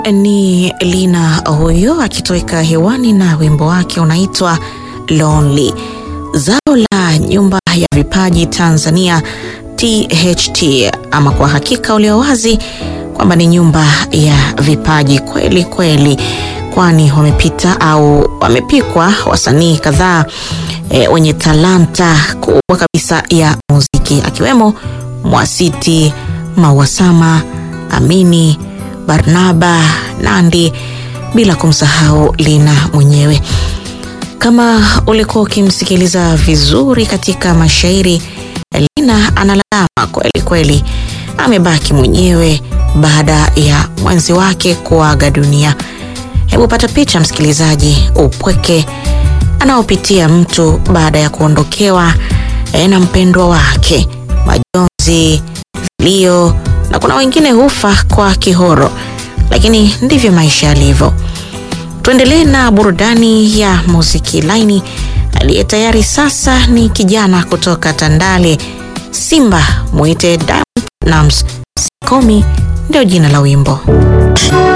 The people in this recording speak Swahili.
Ni Lina huyo akitoweka hewani na wimbo wake unaitwa Lonely. Zao la nyumba ya vipaji Tanzania THT, ama kwa hakika ulio wazi kwamba ni nyumba ya vipaji kweli kweli, kwani wamepita au wamepikwa wasanii kadhaa e, wenye talanta kubwa kabisa ya muziki akiwemo Mwasiti, Mawasama, Amini, Barnaba, Nandi, bila kumsahau Lina mwenyewe. Kama ulikuwa ukimsikiliza vizuri katika mashairi, Lina analalama kweli kweli, amebaki mwenyewe baada ya mwenzi wake kuaga dunia. Hebu pata picha msikilizaji, upweke anaopitia mtu baada ya kuondokewa na mpendwa wake, majonzi, vilio, na kuna wengine hufa kwa kihoro, lakini ndivyo maisha yalivyo. Tuendelee na burudani ya muziki laini. Aliye tayari sasa ni kijana kutoka Tandale, Simba mwite Diamond Platnumz, Sikomi ndio jina la wimbo.